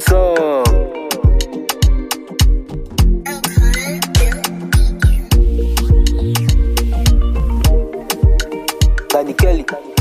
up? Danny Kelly.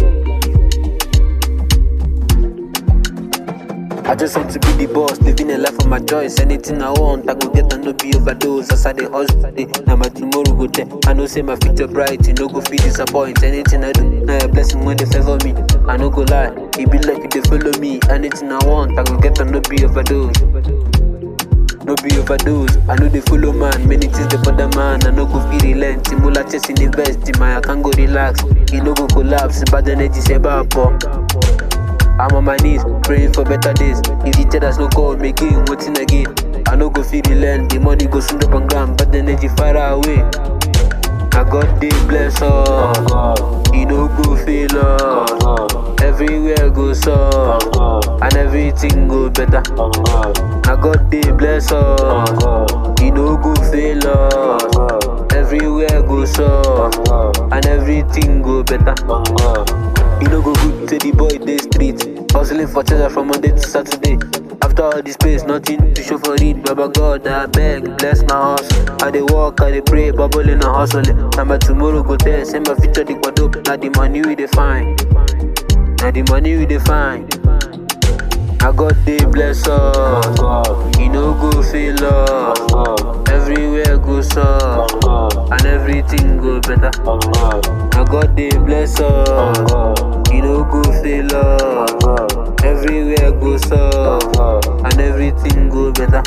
I just want to be the boss, living a life of my choice. Anything I want, I go get and no be overdose. As I dey hustle today, now my tomorrow go there. I know say my future bright, you no go feel disappoint. Anything I do, now a blessing when they favor me. I no go lie, it be like they follow me. Anything I want, I go get and no be overdose. No be overdose, I know they follow man. Many things they bother man. I no go feel relent. Timula chasing invest in my account go relax. He no go collapse, bad energy say bad I'm on my knees, praying for better days. If the traders no call me again, waiting again. I no go feel the land, the money go soon up on gram, but the energy far away. I got the bless us, he no go fail us. Everywhere goes up, and everything go better. I got the bless us, he no go fail us. Everywhere goes up, and everything go better. You no go good to the boy day street. Hustling for treasure from Monday to Saturday. After all this space, nothing to show for it. Baba God, I beg, bless my hustle. I dey walk, I dey pray, bubbling and hustling. Now my tomorrow go there, send my future the quadruple. Now the money we dey find. Now the money we dey find. I got the bless us. He no go fail us. Everywhere goes up, and everything go better. I got the bless us. He no go fail us. Everywhere goes up, and everything go better.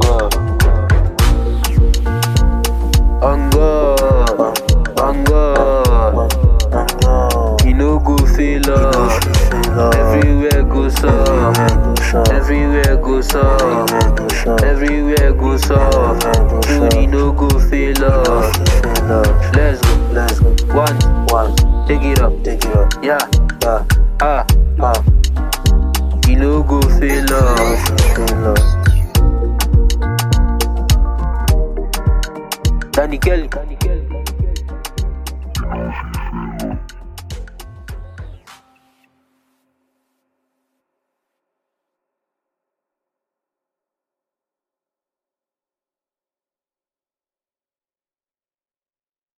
On God, on God. He no go fail us. Everywhere goes up, everywhere goes up, everywhere goes up. Dude, he no go fail us. Let's go, Let's go. one, One. take it up, Take it up. yeah, Yeah. ah.